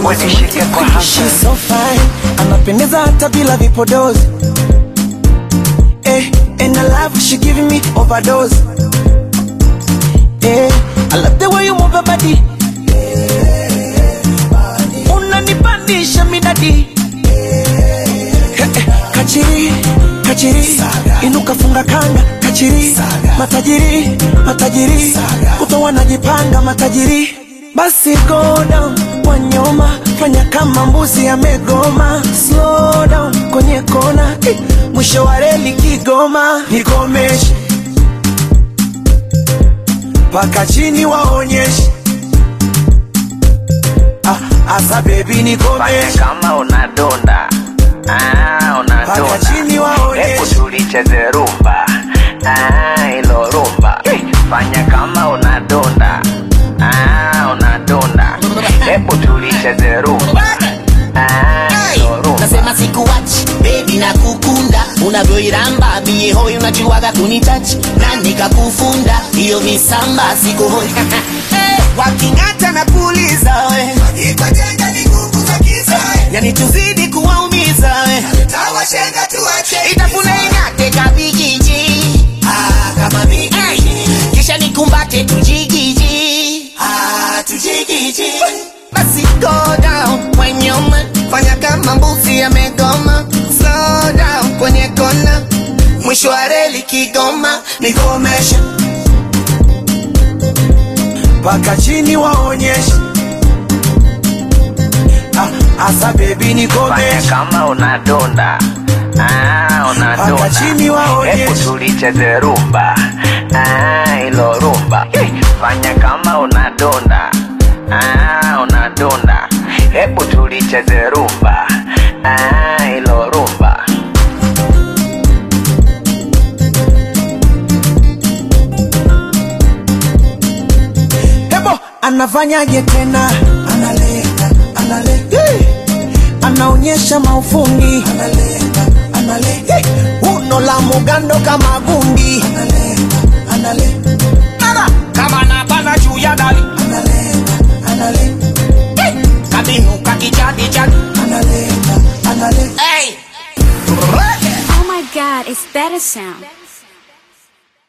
hebu nishike kwa hasa She's so fine, anapendeza hata bila vipodozi. Eh, and I love she giving me overdose. Eh, I love the way you move your body. Unanipandisha midadi. Eh, eh, kachiri, kachiri, inuka funga kanga, kachiri, matajiri, matajiri, kuto wanajipanga matajiri. Basi go down, wanyoma, fanya kama mbuzi amegoma. Slow down, kwenye kona, eh, mwisho wa reli Kigoma. Nikomeshe mpaka chini waonyeshe. Ah, asa baby fanya nikomeshe kama unadonda Ah, Paka unadonda chini waonyeshe. hebu tulicheze rumba Ah, ilo rumba fanya kama unadonda Ah, unadonda hebu tulicheze rumba Ah, ilo rumba nasema sikuwachi bebi na kukunda unavyoiramba mie hoi unajuaga kunitachi na nikakufunda hiyo misamba sikuhoi hey, waking'ata na kuuliza we yani tuzidi kuwaumiza we itafuna ing'ate kabigiji ah, kama bigiji kisha nikumbate tujigiji ah, tujigiji basi go down kwenye uma fanya kama mbuzi amegoma slow down kwenye kona mwisho wa reli Kigoma nikomesha mpaka chini waonyeshe. Ah, asa baby fanya nikomeshe kama unadonda Ah, unadonda Paka chini waonyeshe. hebu tulicheze rumba Ah, ilo rumba fanya kama unadonda Ah, unadonda hebu tulicheze rumba Ah, ilo rumba Hebo anafanyaje tena? Analenga, analenga. Anaonyesha maufundi. Analenga, analenga. Uno la mugando kama gundi. Analenga, analenga. Nara kama napanda juu ya dali analenga, analenga. kabinuka kijadijadi Analenga, analenga. hey. Oh my god, it's better sound.